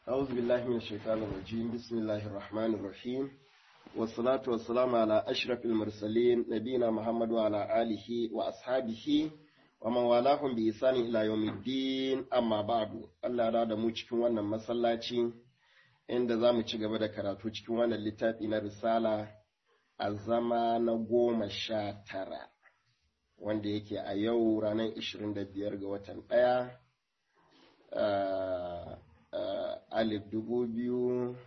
أعوذ بالله من الشيطان الرجيم بسم الله الرحمن الرحيم والصلاة والسلام على أشرف المرسلين نبينا محمد وعلى آله وأصحابه ومن والاهم بإحسان إلى يوم الدين أما بعد الله راد mu cikin wannan masallaci inda za mu ci gaba da karatu cikin wannan littafi na risala a zama na goma sha tara wanda yake a yau ranar 25 ga watan ɗaya alif dubu biyu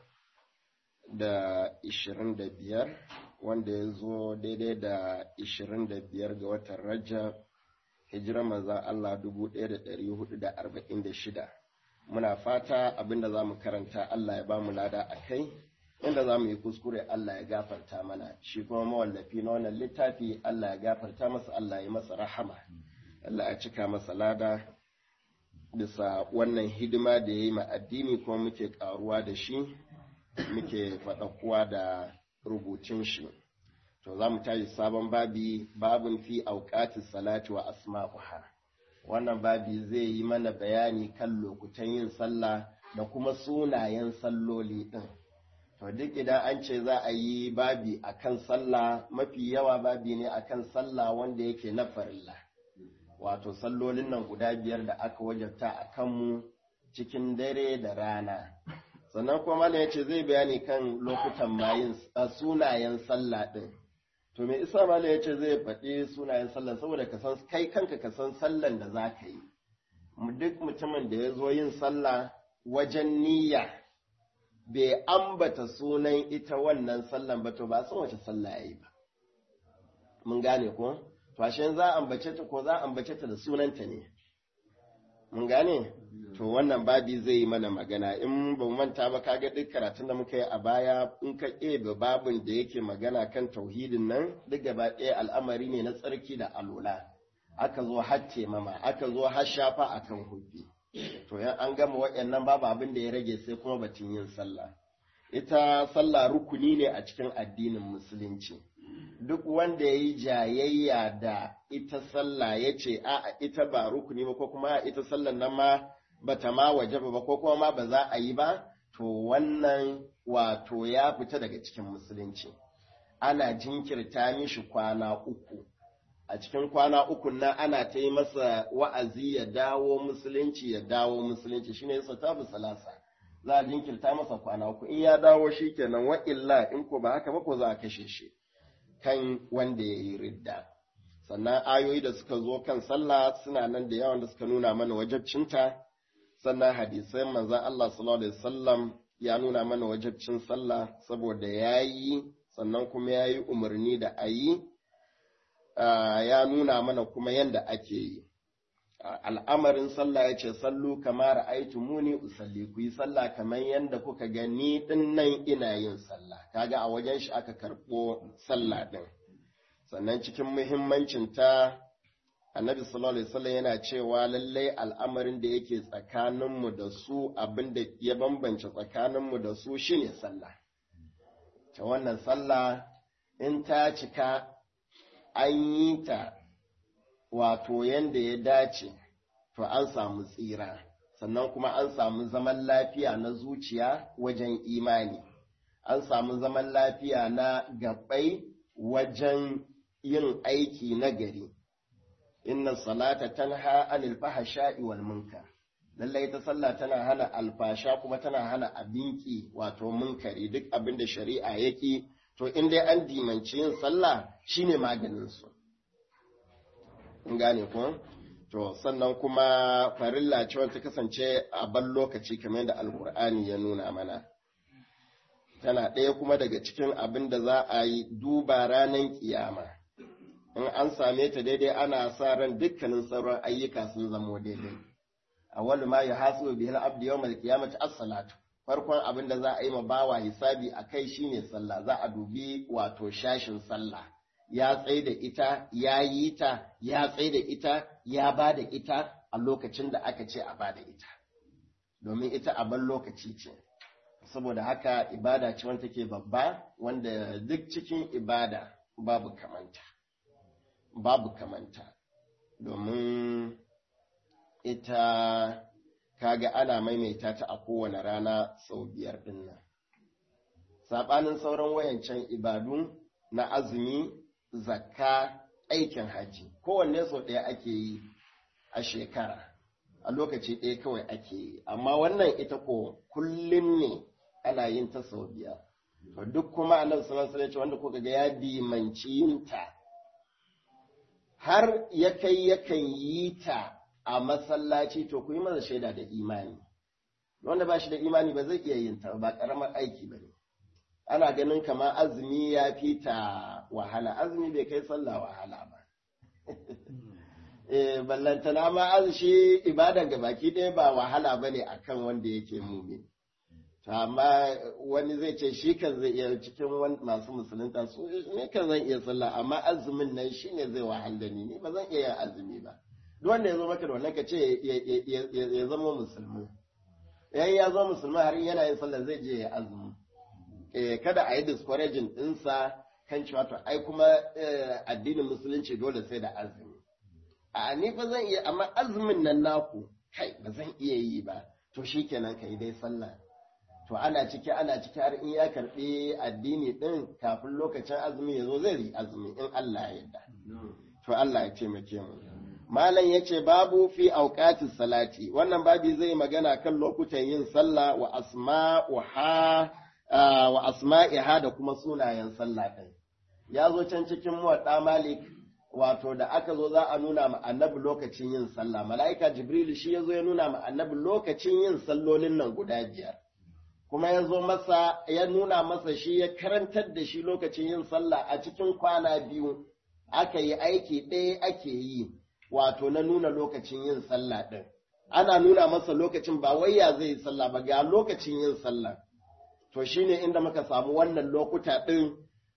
da ishirin da biyar wanda ya zo daidai da ishirin da biyar ga watan rajab hijirar maza Allah dubu ɗaya da ɗari hudu da arba'in da shida muna fata abinda za mu karanta Allah ya ba mu lada a kai inda za mu yi kuskure Allah ya gafarta mana shi kuma mawallafi na wannan littafi Allah ya gafarta masa Allah ya masa rahama Allah ya cika masa lada bisa wannan hidima da ya yi ma addini kuma muke karuwa da shi muke faɗakuwa da rubutun shi to za mu tashi sabon babi babin fi auqatis salati wa asma'uha wannan babi zai yi mana bayani kan lokutan yin sallah da kuma sunayen salloli ɗin to duk idan an ce za a yi babi akan sallah mafi yawa babi ne akan sallah wanda yake na farilla wato sallolin nan guda biyar da aka wajabta a kanmu cikin dare da rana sannan kuma malam ya ce zai bayani kan lokutan mayin sunayen sallah ɗin to me isa malam ya ce zai faɗi sunayen sallah saboda ka san kai kanka ka san sallan da za ka yi duk mutumin da ya zo yin sallah wajen niyya bai ambata sunan ita wannan sallan ba to ba san wace sallah ya yi ba mun gane ko to ashe za a ambace ta ko za a ambace ta da sunanta ne mun gane to wannan babi zai yi mana magana in ba mu manta ba kaga duk karatun da muka yi a baya in ka ɗebe babin da yake magana kan tauhidin nan duk gaba ɗaya al'amari ne na tsarki da alola aka zo har temama aka zo har shafa akan hubbi to yan an gama waɗannan babu abin da ya rage sai kuma batun yin sallah ita sallah rukuni ne a cikin addinin musulunci duk wanda ya yi jayayya da ita sallah ya ce a ita ba rukuni ba ko kuma ita sallan nan ma bata ma waje ba ko kuma ma ba za a yi ba to wannan wato ya fita daga cikin musulunci ana jinkirta mishi kwana uku a cikin kwana uku nan ana ta yi masa wa'azi ya dawo musulunci ya dawo musulunci shine yasa tabu salasa za a jinkirta masa kwana uku in ya dawo shi kenan wa illa in ko ba haka ba ko za a kashe shi kan wanda ya yi ridda sannan ayoyi da suka zo kan sallah suna nan da yawan da suka nuna mana wajabcinta sannan hadisai manzan Allah sallallahu alaihi wasallam ya nuna mana wajabcin sallah saboda ya yi sannan kuma ya yi umarni da a yi ya nuna mana kuma yadda ake yi al'amarin sallah ya ce sallu kamar aitu muni usalli ku yi sallah kamar yadda kuka gani din nan ina yin sallah kaga a wajen shi aka karɓo sallah din sannan cikin muhimmancin ta annabi sallallahu alaihi wasallam yana cewa lallai al'amarin da yake tsakaninmu da su abin da ya bambance tsakaninmu da su shine sallah ta wannan sallah in ta cika an yi ta wato yanda ya dace to an samu tsira sannan kuma an samu zaman lafiya na zuciya wajen imani an samu zaman lafiya na gabai wajen yin aiki na gari inna salata tanha anil fahsha'i wal munkar lallai ta sallah tana hana alfasha kuma tana hana abinki wato munkari duk abin da shari'a yake to in dai an dimanci yin sallah shine maganin su in gane ko to sannan kuma farilla ce ta kasance a ban lokaci kamar da alkur'ani ya nuna mana tana ɗaya kuma daga cikin abin da za a yi duba ranar kiyama in an same ta daidai ana sa ran dukkanin sauran ayyuka sun zamo daidai awwalu ma yuhasibu bihi al-abdu yawm al-qiyamati as-salatu farkon abin da za a yi ma bawa hisabi a kai shine sallah za a dubi wato shashin sallah ya tsai da ita ya yi ta ya tsai da ita ya ba da ita a lokacin da aka ce a ba da ita domin ita a ban lokaci ce saboda haka ibada ce wanda take babba wanda duk cikin ibada babu kamanta babu kamanta domin ita kaga ana maimaita ta a kowane rana sau biyar ɗin nan saɓanin sauran wayancan ibadu na azumi zakka aikin haji kowanne sau ɗaya ake yi a shekara a lokaci ɗaya kawai ake yi amma wannan ita ko kullum ne ana yin ta sau biyar to duk kuma annabi sallallahu alaihi wanda kuka ga ya dimanci yin ta har ya kai yakan yi ta a masallaci to ku yi masa shaida da imani wanda ba shi da imani ba zai iya yin ta ba karamar aiki ba ne ana ganin kama azumi ya fi ta wahala azumi bai kai sallah wahala ba eh ballantana ma shi ibadan ga baki ɗaya ba wahala ba ne akan wanda yake mumin to amma wani zai ce shi kan zai iya cikin masu musulunta su ne kan zan iya sallah amma azumin nan shine zai wahal da ni ni ba zan iya yin azumi ba duk wanda ya zo maka da wannan ka ce ya zama musulmi yayin ya zo musulmi har yana yin sallah zai je ya azumi eh kada a yi discouraging ɗinsa kan cewa to ai kuma addinin musulunci dole sai da azumi a ni ba zan iya amma azumin nan naku kai ba zan iya yi ba to shikenan ka yi dai sallah to ana ciki ana ciki har in ya karɓi addini ɗin kafin lokacin azumi ya zo zai yi azumi in Allah ya yarda to Allah ya taimake mu malam yace babu fi auqatis salati wannan babi zai magana kan lokutan yin sallah wa asma'uha wa asma'iha da kuma sunayen sallah ɗin ya zo can cikin muwadda malik wato da aka zo za a nuna ma annabi lokacin yin sallah mala'ika jibril shi ya zo ya nuna ma annabi lokacin yin sallolin nan guda biyar kuma ya zo masa ya nuna masa shi ya karantar da shi lokacin yin sallah a cikin kwana biyu aka yi aiki ɗaya ake yi wato na nuna lokacin yin sallah ɗin ana nuna masa lokacin ba wai ya zai yi sallah ba ga lokacin yin sallah to shine inda muka samu wannan lokuta ɗin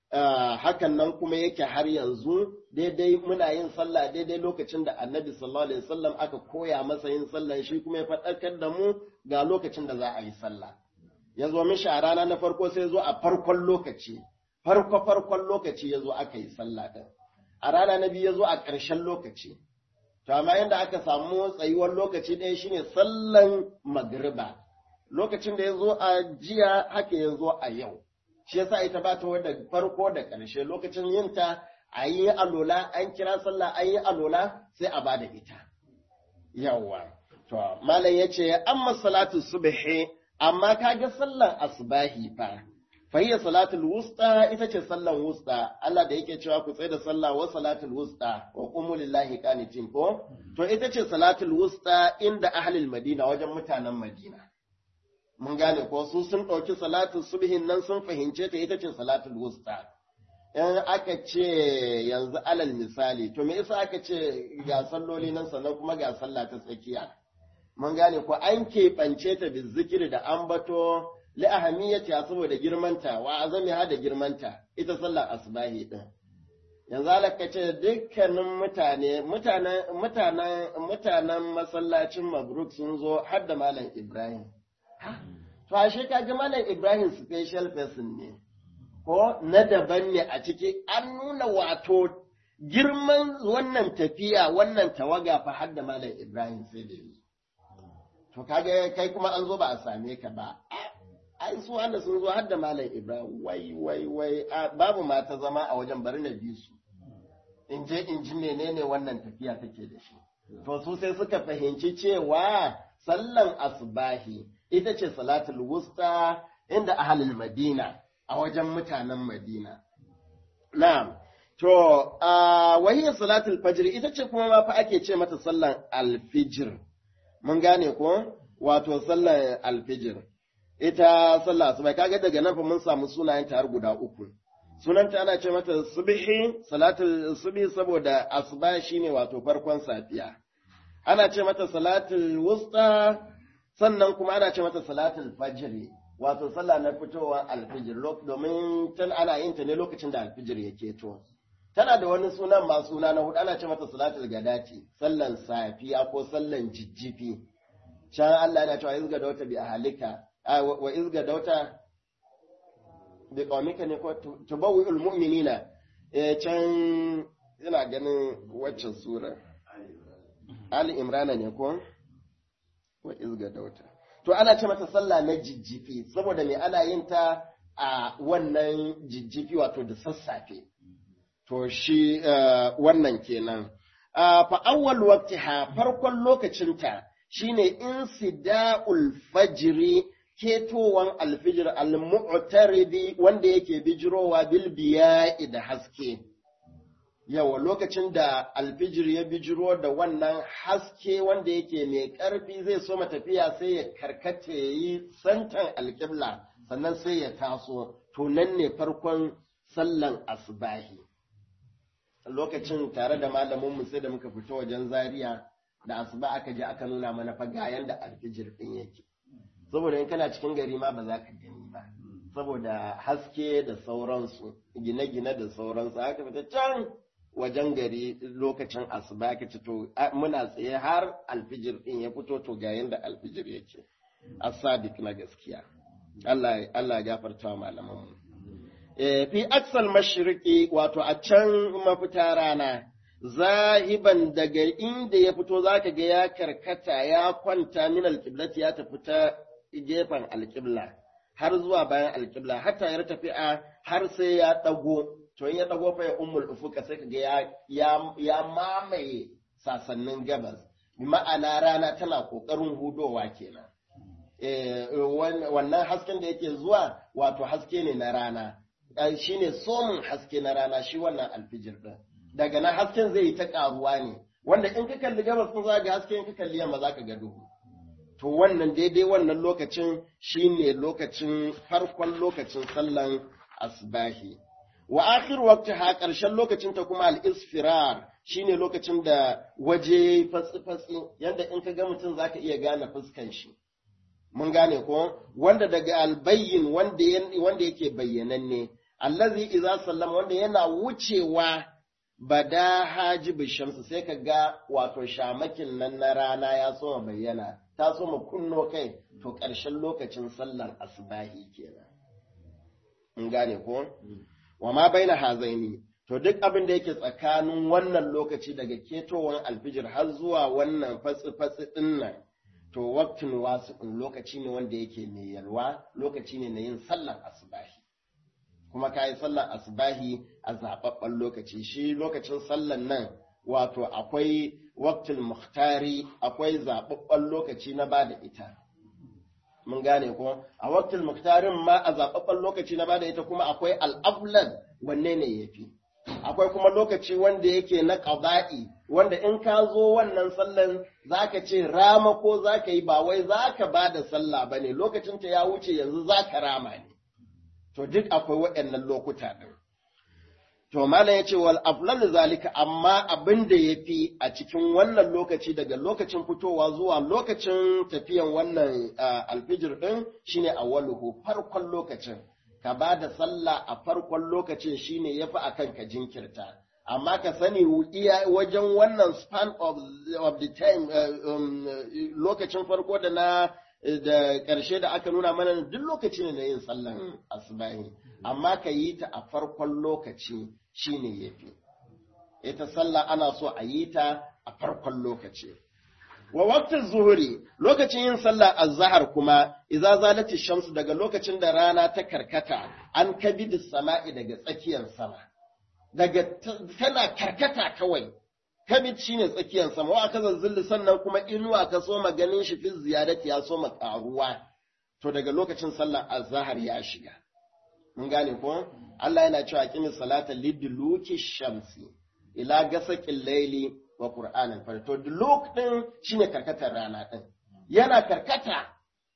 hakan nan kuma yake har yanzu daidai muna yin sallah daidai lokacin da annabi sallallahu alaihi wasallam aka koya masa yin sallah shi kuma ya faɗakar da mu ga lokacin da za a yi sallah ya zo mishi a rana na farko sai zo a farkon lokaci farko farkon lokaci ya zo aka yi sallah ɗin a rana na biyu ya zo a ƙarshen lokaci to amma yadda aka samu tsayuwar lokaci ɗaya shine sallan magriba lokacin da ya zo a jiya haka ya zo a yau shi yasa ita ba ta da farko da ƙarshe lokacin yin ta a yi alola an kira sallah an yi alola sai a ba da ita yawa to malam ya ce amma salatu subhi amma kaga sallan asbahi fa fahiyar salatul wusta ita ce sallan wusta Allah da yake cewa ku tsaye da sallah wa salatul wusta wa qumu lillahi qanitin ko to ita ce salatul wusta inda ahlul madina wajen mutanen madina mun gane ko su sun ɗauki salatul subhin nan sun fahimce ta ita ce salatul wusta in aka ce yanzu alal misali to me yasa aka ce ga salloli nan sannan kuma ga sallah ta tsakiya mun gane ko an keɓance ta bi zikiri da ambato li ahamiyati saboda girmanta wa azamiha da girmanta ita sallar asbahi din yanzu alaka ce dukkanin mutane mutanen mutanen mutanen masallacin mabruk sun zo har da malam ibrahim to ashe ka ji malam ibrahim special person ne ko na daban ne a ciki an nuna wato girman wannan tafiya wannan tawaga fa har da malam ibrahim sai da yanzu to kaga kai kuma an zo ba a same ka ba ai su wanda sun zo har da malam ibrahim wai wai wai babu mata zama a wajen bari na bi su in je in ji menene wannan tafiya take da shi to su sai suka fahimci cewa sallan asbahi ita ce salatul wusta inda ahlul madina a wajen mutanen madina na'am to wahiyar salatul fajr ita ce kuma ma fa ake ce mata sallan alfijir mun gane ko wato sallar alfijir ita sallah asuba kaga daga nan fa mun samu sunayen ta har guda uku sunanta ana ce mata subhi salatul subhi saboda asuba shine wato farkon safiya ana ce mata salatul wusta sannan kuma ana ce mata salatul fajr wato sallah na fitowa alfijir domin tan ana yin ta ne lokacin da alfijir yake to tana da wani sunan ma suna na hudu ana ce mata salatul gadati sallan safiya ko sallan jijjifi can Allah yana cewa izga dauta bi ahalika wa izga dauta bi qaumika ne ko tubawwi'ul mu'minina eh can ina ganin waccan sura Ali Imran ne ko wa izga dauta to ana ce mata sallah na jijjifi saboda me ana yin ta a wannan jijjifi wato da sassafe to shi wannan kenan fa awwal waqtiha farkon lokacinta shine insida'ul fajri ketowan alfijir al-mu'taridi wanda yake bijirowa bil biya'i da haske yawa lokacin da alfijir ya bijiro da wannan haske wanda yake mai ƙarfi zai so tafiya sai ya karkata ya yi santan alƙibla sannan sai ya taso to nan ne farkon sallan asbahi lokacin tare da malaminmu sai da muka fito wajen zaria da asuba aka je aka nuna mana fa ga yanda alfijir din yake saboda in kana cikin gari ma ba za ka gani ba saboda haske da sauransu gine-gine da sauransu haka fita can wajen gari lokacin asuba ka ci to muna tsaye har alfijir din ya fito to ga yanda alfijir yake asadik na gaskiya Allah Allah ya gafarta wa malaman mu eh fi aksal mashriqi wato a can mafita rana zahiban daga inda ya fito zaka ga ya karkata ya kwanta min alqiblati ya tafi ta gefen alqibla har zuwa bayan alqibla hatta ya tafi a har sai ya dago to in ya dago fa ya ummul ufuka sai kaga ya ya, ya mamaye sasannin gabas bi ma'ana rana tana kokarin hudowa kenan eh wannan hasken da yake zuwa wato haske ne na rana shine somin haske na rana shi wannan alfijir din daga nan hasken zai yi ta karuwa ne wanda in ka kalli gabas kun za ga haske in ka kalli yamma za ka ga duhu to wannan daidai wannan lokacin shine lokacin farkon lokacin sallan asbahi wa akhir waqti ha karshen lokacin ta kuma al-isfirar shine lokacin da waje fatsi fatsi yanda in ka ga mutum zaka iya gane fuskan shi mun gane ko wanda daga albayyin wanda wanda yake bayyananne allazi idza sallama wanda yana wucewa bada hajibu shamsu sai ka ga wato shamakin nan na rana ya soma bayyana ta soma kunno kai to ƙarshen lokacin sallar asbahi kenan in gane ko wa ma baina hazaini to duk abin da yake tsakanin wannan lokaci daga ketowar alfijir har zuwa wannan fatsi-fatsi din nan to waktin wasu lokaci ne wanda yake mai yalwa lokaci ne na yin sallar asbahi kuma ka yi sallar asbahi a zaɓaɓɓen lokaci shi lokacin sallar nan wato akwai waktul muhtari akwai zaɓaɓɓen lokaci na ba da ita mun gane ko a waktul muhtarin ma a zaɓaɓɓen lokaci na ba da ita kuma akwai al'aflan wanne ne ya fi akwai kuma lokaci wanda yake na ƙaba'i wanda in ka zo wannan sallan za ka ce rama ko za ka yi ba wai za ka ba da sallah ba ne lokacinta ya wuce yanzu za ka rama ne to duk akwai waɗannan lokuta ɗin. To malam ya ce wal aflal zalika amma abin da ya fi a cikin wannan lokaci daga lokacin fitowa zuwa lokacin tafiyan wannan alfijir ɗin shine awwaluhu farkon lokacin ka ba da sallah a farkon lokacin shine yafi akan ka jinkirta amma ka sani wajen wannan span of, of the time lokacin farko da na da ƙarshe da aka nuna mana duk lokaci ne na yin sallan asubahi amma ka yi ta a farkon lokaci shine yafi ita sallah ana so a yi ta a farkon lokaci wa waqtin zuhuri lokacin yin sallah azhar kuma idza zalati shamsu daga lokacin da rana ta karkata an kabidi sama'i daga tsakiyar sama daga tana karkata kawai kabid shine tsakiyar sama wa aka zazzulli sannan kuma inuwa ka so ganin shi fi ziyadati ya so karuwa to daga lokacin sallar azhar ya shiga mun gane ko Allah yana cewa kimi salata liduluki shamsi ila gasaqil layli wa qur'anal fajr to duluk din shine karkatar rana din yana karkata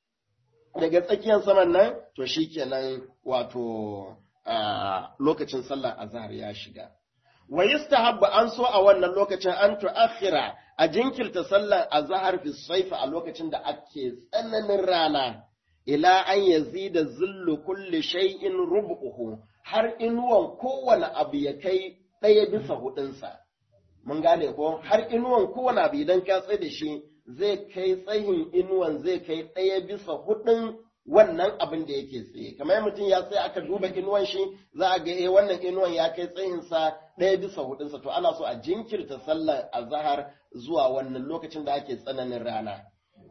daga tsakiyar saman nan to shikenan wato lokacin sallar azhar ya shiga wa yustahabba an so a wannan lokacin an tu'akhira a jinkirta sallar azhar fi saifa a lokacin da ake tsananin rana ila an yazida zillu kulli shay'in rub'uhu har inuwan kowane abu ya kai ɗaya bisa hudunsa mun gane ko har inuwan kowane abu idan ka tsaye da shi zai kai tsayin inuwan zai kai ɗaya bisa hudun wannan abin da yake tsaye kamar mutum ya tsaye aka duba inuwan shi za a ga eh wannan inuwan ya kai tsayinsa ɗaya bisa hudunsa to ana so a jinkirta sallar azhar zuwa wannan lokacin da ake tsananin rana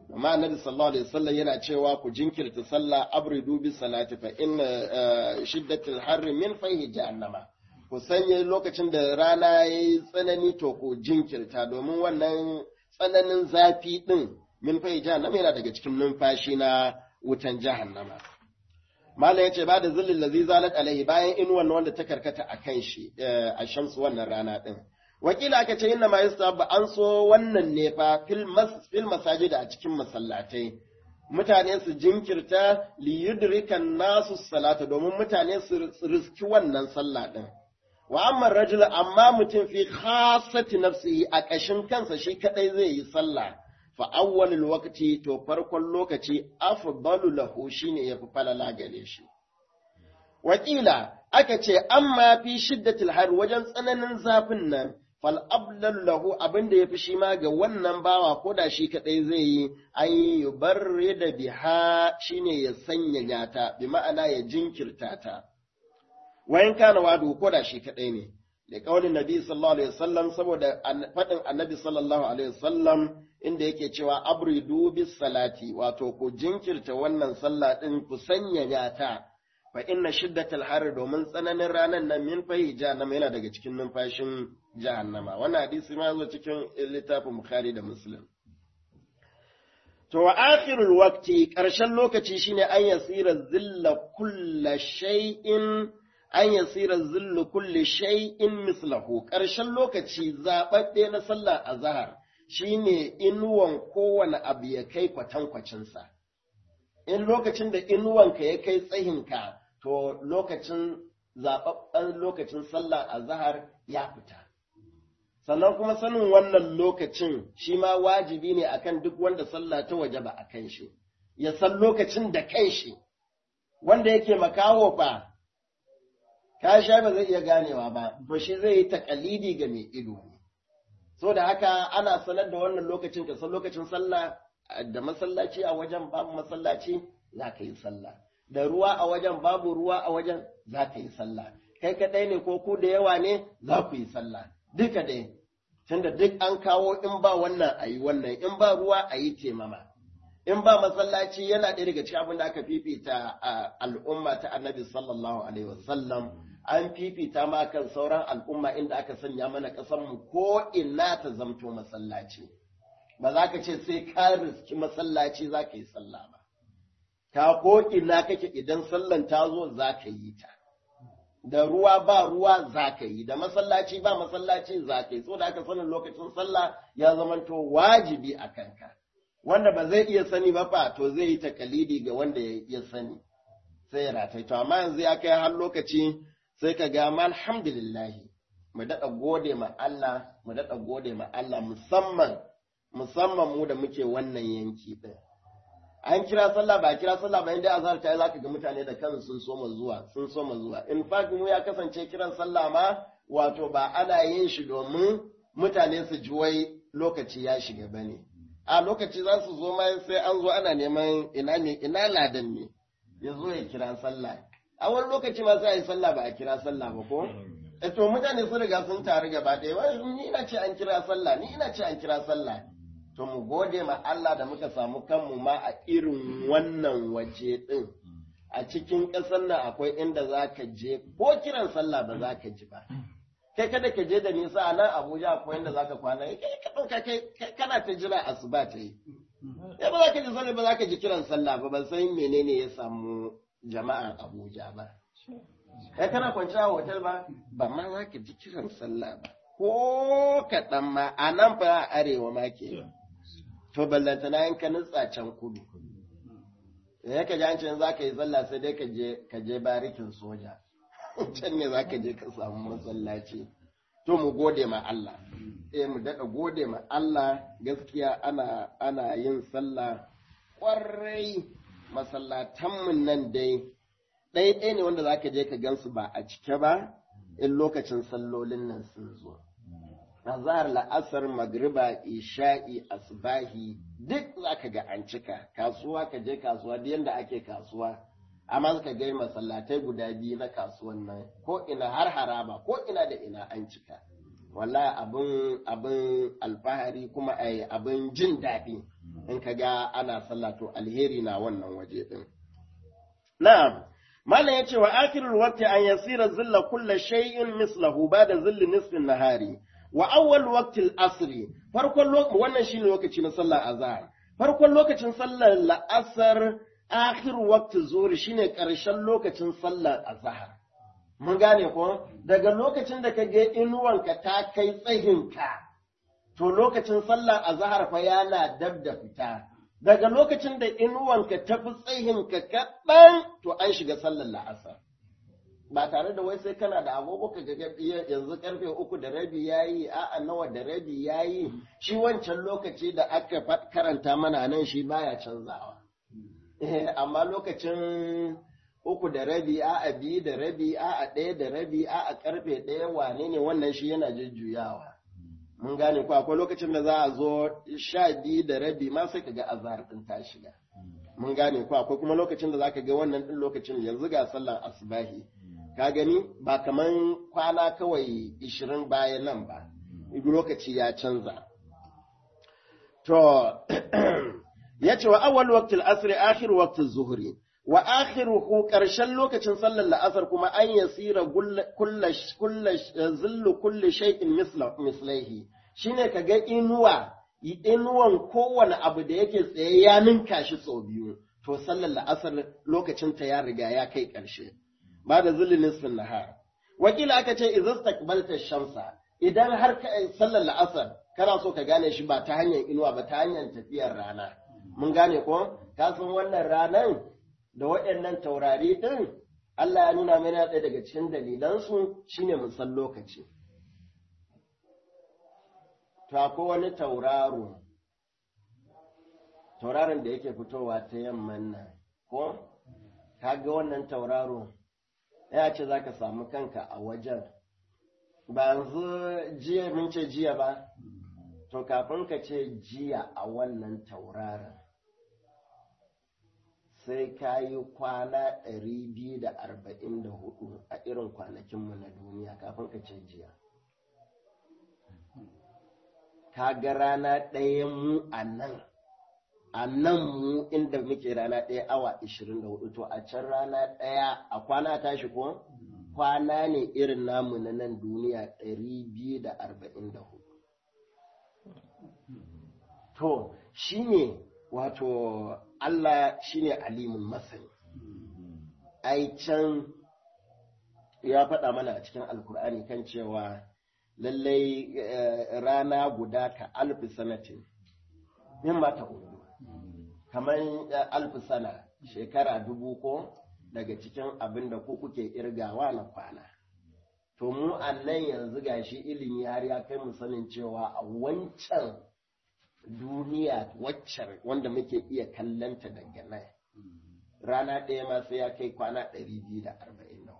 amma annabi sallallahu alaihi wasallam yana cewa ku jinkirta sallah abridu bis salati fa inna shiddatul harri min fayhi jahannama ku sanya lokacin da rana yayi tsanani to ku jinkirta domin wannan tsananin zafi din min fayhi jahannama yana daga cikin numfashi na wutan jahannama Malam ya ce ba da zillin lazi zalat alaihi bayan inuwan wanda ta karkata a kan shi a shamsu wannan rana ɗin. Wakila aka ce inna ma yustabba an so wannan ne fa fil masajid a cikin masallatai. Mutane su jinkirta li yudrikan nasu salata domin mutane su riski wannan sallah ɗin. Wa amma rajul amma mutum fi khasati nafsihi a ƙashin kansa shi kadai zai yi sallah. fa awwalul waqti to farkon lokaci afdalu lahu shine yafi falala gare shi wakila aka ce amma fi shiddatil har wajen tsananin zafin nan fal abdal lahu abinda yafi shi ma ga wannan bawa ko da shi kadai zai yi an yubarri da biha shine ya sanya ta bi ma'ana ya jinkirta ta wayan kana wadu ko da shi kadai ne da kaulin nabi sallallahu alaihi wasallam saboda faɗin annabi sallallahu alaihi wasallam inda yake cewa abridu bis salati wato ku jinkirta wannan sallah din ku sanya ta fa inna shiddatal har domin tsananin ranan nan min fahi jahannama yana daga cikin numfashin jahannama wannan hadisi ma zo cikin littafin bukhari da muslim to wa akhirul waqti karshen lokaci shine an yasira zilla kulla shay'in an yasira zillu kulli shay'in mislahu ƙarshen lokaci zaɓaɓɓe na sallar azhar shine inuwan kowane abu ya kai kwatankwacinsa in lokacin da inuwanka ya kai tsayinka to lokacin zaɓaɓɓen lokacin sallar azhar ya fita sannan kuma sanin wannan lokacin shi ma wajibi ne akan duk wanda sallah ta waje ba a kan shi ya san lokacin da kan shi wanda yake makawo fa ka sha ba zai iya ganewa ba, to shi zai yi takalidi ga mai ido ne. So da haka ana sanar da wannan lokacin ka san lokacin sallah da masallaci a wajen babu masallaci za ka yi sallah. Da ruwa a wajen babu ruwa a wajen za ka yi sallah. Kai kaɗai ne ko ku da yawa ne za ku yi sallah. Duka dai, tunda duk an kawo in ba wannan a yi wannan, in ba ruwa a yi temama. In ba masallaci yana ɗaya daga cikin abin da aka fifita a al'umma ta annabi sallallahu alaihi wasallam an fifita ma kan sauran al'umma inda aka sanya mana mu ko ina ta zamto masallaci ba za ka ce sai ka riski masallaci za ka yi sallah ba ka ko ina kake idan sallan ta zo za ka yi ta da ruwa ba ruwa za ka yi da masallaci ba masallaci za ka yi so da aka sanin lokacin sallah ya zamanto wajibi a kanka wanda ba zai iya sani ba fa to zai yi takalidi ga wanda ya sani sai ya ratai to amma yanzu ya kai har lokaci sai ka ga ma alhamdulillahi mu daɗa gode ma Allah mu daɗa gode ma Allah musamman musamman mu da muke wannan yanki ɗin an kira sallah ba kira sallah ba inda azhar ta yi zaka ga mutane da kansu sun soma zuwa sun soma zuwa in fact mu ya kasance kiran sallah ma wato ba ana yin shi domin mutane su ji wai lokaci ya shiga bane a lokaci za su zo ma sai an zo ana neman ina ne ina ladan ne ya zo ya kira sallah a wani lokaci ma sai a yi sallah ba a kira sallah ba ko e to mutane sun riga sun taru gaba ɗaya wai ni ina ce an kira sallah ni ina ce an kira sallah to mu gode ma Allah da muka samu kanmu ma a irin wannan waje ɗin a cikin ƙasar nan akwai inda za ka je ko kiran sallah ba za ka ji ba kai kada ka je da nisa a nan Abuja akwai inda za ka kwana kai ka ɗauka kai kana ta jira asuba ta yi ya ba za ka ji sallah ba za ka ji kiran sallah ba ban san menene ya samu jama'ar Abuja ba kai kana kwanciya a hotel ba ba ma za ka ji kiran sallah ba ko kaɗan ma a nan fa a arewa ma ke to ballantana in ka nutsa can kudu ya ka ji an ce za ka yi sallah sai dai ka je barikin soja can ne za ka je ka samu masallaci to mu gode ma Allah eh mu daɗa gode ma Allah gaskiya ana ana yin sallah ƙwarai masallatanmu nan dai ɗaya ne wanda za ka je ka gansu ba a cike ba in lokacin sallolin nan sun zo azhar la'asar magriba isha'i asbahi duk zaka ga an cika kasuwa ka je kasuwa duk yanda ake kasuwa amma ka ga masallatai guda biyu na kasuwan nan ko ina har haraba ko ina da ina an cika wallahi abin abin alfahari kuma ai abin jin daɗi in ka ga ana sallah to alheri na wannan waje din na'am malam yace wa akhirul waqti an yasira zilla kulli shay'in mislahu ba'da zilli nisfin nahari wa awwal waqti al-asr farkon wannan shine lokaci na sallar azhar farkon lokacin sallar la'asar akhir waqti zuhri shine karshen lokacin sallar azhar mun gane ko daga lokacin da ka ga inuwanka ta kai tsahinka to lokacin sallar azhar fa yana dab da fita daga lokacin da inuwanka ta fi tsahinka kaɗan to an shiga sallar la'asar ba tare da wai sai kana da agogo ka ga yanzu karfe uku da rabi yayi a'a nawa da rabi yayi shi wancan lokaci da aka karanta mana nan shi baya canzawa amma lokacin uku da rabi a'a biyu da rabi a'a ɗaya da rabi a'a karfe ɗaya wane ne wannan shi yana jujjuyawa mun gane ko akwai lokacin da za a zo sha biyu da rabi ma sai ka ga azhar din ta shiga mun gane ko akwai kuma lokacin da zaka ga wannan din lokacin yanzu ga sallar asbahi ka gani ba kaman kwana kawai ishirin bayan nan ba lokaci ya canza to ya ce wa awwal waqtil asri akhir waqtil zuhri wa akhiruhu karshen lokacin sallar la'asar kuma an yasira kulla zillu kulli shay'in mislaihi shine kaga inuwa inuwan kowane abu da yake tsaye ya ninka shi sau biyu to sallar la'asar lokacin ta ya riga ya kai karshe ba da zilli nisfin nahar wakila aka ce idza takbalta shamsa idan har ka sallar la'asar kana so ka gane shi ba ta hanyar inuwa ba ta hanyar tafiyar rana mun gane ko ka san wannan ranan da waɗannan taurari ɗin Allah ya nuna mana ɗaya daga cikin dalilansu shine mun san lokaci. To akwai wani tauraro, tauraron da yake fitowa ta yamman nan, ko? Ka ga wannan tauraro, ya ce za ka samu kanka a wajen. Ba yanzu jiya mun ce jiya ba, to kafin ka ce jiya a wannan tauraron. sai ka yi kwana ɗari biyu da arba'in da hudu a irin kwanakinmu na duniya kafin ka ce jiya. Ka ga rana ɗaya mu a nan, a nan mu inda muke rana ɗaya awa ishirin da hudu to a can rana ɗaya a kwana tashi ko? Kwana ne irin namu na nan duniya ɗari biyu da arba'in da hudu. To, shi ne wato Allah shine alimun masani ai can ya faɗa mana a cikin alkur'ani kan cewa lallai rana guda ka alfi sanatin min mata hudu kamar alfi sana shekara dubu ko daga cikin abin da ku kuke irgawa na kwana to mu nan yanzu gashi ilimi har ya kai mu sanin cewa a wancan duniya waccan wanda muke iya kallanta daga nan rana ɗaya ma sai ya kai kwana ɗari biyu da arba'in da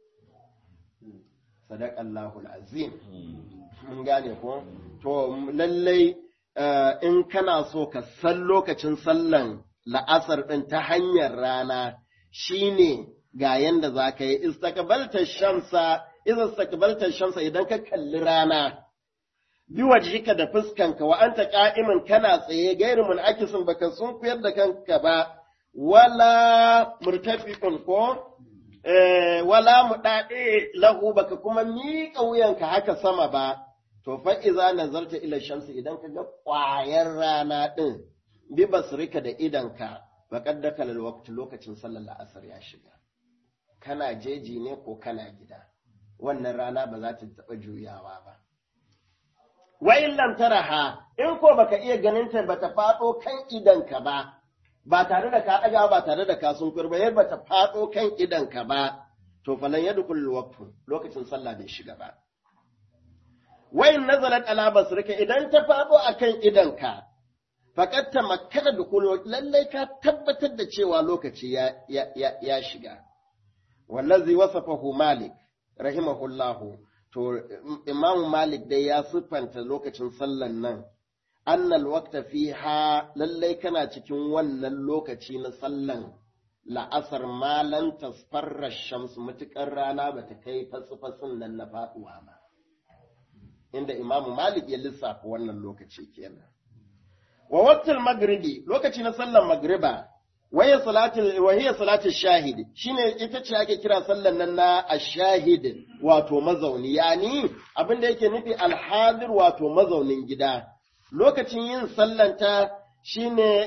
sadaƙallahu azim mun gane ko to lallai in kana so ka san lokacin sallan la'asar ɗin ta hanyar rana shine ga yanda za ka yi istaqbalta shamsa idan istaqbalta shamsa idan ka kalli rana bi wajhika da fuskanka wa anta qa'iman kana tsaye gairu mun'akisin baka sun kuyar da kanka ba wala murtafiqun ko eh wala mudade lahu baka kuma miƙa wuyanka haka sama ba to fa iza nazarta ila shamsi idan ka ga ƙwayar rana din bi basrika da idanka faqad dakala alwaqt lokacin sallar la'asar ya shiga kana jeji ne ko kana gida wannan rana ba za ta taɓa juyawa ba wa in lam taraha in ko baka iya ganin ta bata fado kan idanka ba ba tare da ka daga ba tare da ka sunkur ba yadda bata fado kan idanka ba to falan yadkhul waqtu lokacin sallah bai shiga ba wa in nazalat ala basrika idan ta fado akan idanka faqad tamakkana dukul lallai ka tabbatar da cewa lokaci ya ya, ya shiga wallazi wasafahu malik rahimahullahu to Imam Malik dai ya siffanta lokacin sallan nan annal waqta fiha lallai kana cikin wannan lokaci na sallan la'asar malan tasfarra shams mutukar rana bata kai fasfasin nan na faduwa ba inda Imam Malik ya lissafa wannan lokaci kenan wa waqtul maghribi lokaci na sallar magriba waya salatul wahiya salatul shahid shine ita ce ake kira sallar nan na ash-shahid wato mazauni yani abin da yake nufi al-hadir wato mazaunin gida lokacin yin sallanta shine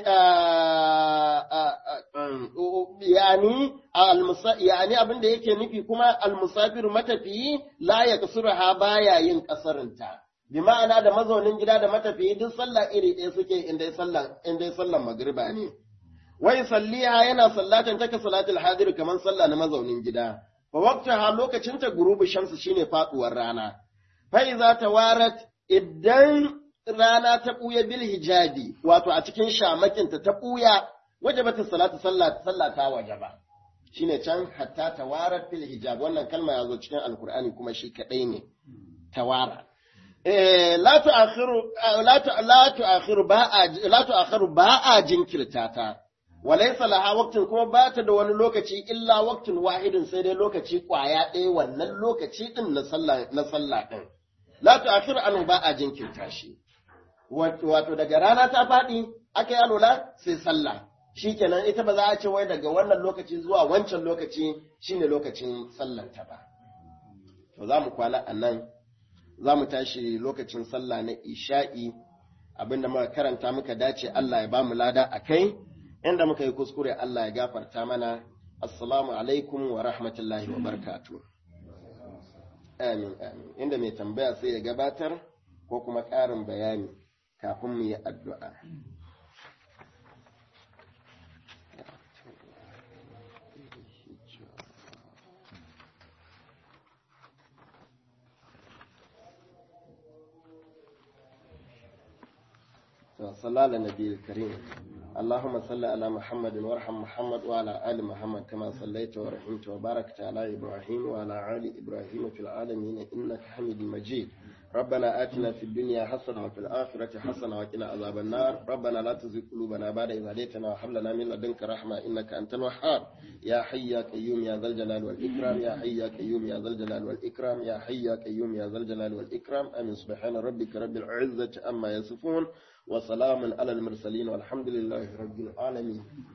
yani yani abin da yake nufi kuma al-musafir matafiyi la yaksuruha baya yin kasarinta bi ma'ana da mazaunin gida da matafiyi duk sallah iri ɗaya suke inda sallan inda sallan magriba ne wai salliha yana sallatan take salatul hadir kaman sallah na mazaunin gida fa waqtaha lokacin ta gurubu shamsu shine faduwar rana fa iza tawarat idan rana ta buya bil hijabi wato a cikin shamakin ta ta buya wajabata salatu sallah sallah ta wajaba shine can hatta tawarat bil hijab wannan kalma yazo cikin alqur'ani kuma shi kadai ne tawara eh la tu'akhiru la tu'akhiru ba la tu'akhiru ba a jinkirta ta walaisa laha waqtin kuma ba ta da wani lokaci illa waqtin wahidin sai dai lokaci kwaya ɗaya wannan lokaci din na sallah na sallah din la tu'akhiru anhu ba a jinkirta shi wato daga rana ta faɗi aka yi alola sai sallah shikenan ita ba za a ce wai daga wannan lokaci zuwa wancan lokaci shine lokacin sallar ta ba to za mu kwana a nan za mu tashi lokacin sallah na isha'i abinda muka karanta muka dace Allah ya ba mu lada a kai inda muka yi kuskure Allah ya gafarta mana assalamu alaikum wa rahmatullahi wa barkatu amin amin inda mai tambaya sai ya gabatar ko kuma ƙarin bayani kafin mu yi addu'a صلى على النبي الكريم اللهم صل على محمد وارحم محمد وعلى آل محمد كما صليت ورحمت وباركت على إبراهيم وعلى آل إبراهيم في العالمين إنك حميد مجيد ربنا آتنا في الدنيا حسنة وفي الآخرة حسنة وقنا عذاب النار ربنا لا تزغ قلوبنا بعد إذ هديتنا وهب لنا من لدنك رحمة إنك أنت الوهاب يا حي يا قيوم يا ذا الجلال والإكرام يا حي يا قيوم يا ذا الجلال والإكرام يا حي يا قيوم يا ذا الجلال والإكرام آمين سبحان ربك رب العزة عما يصفون وسلام على المرسلين والحمد لله رب العالمين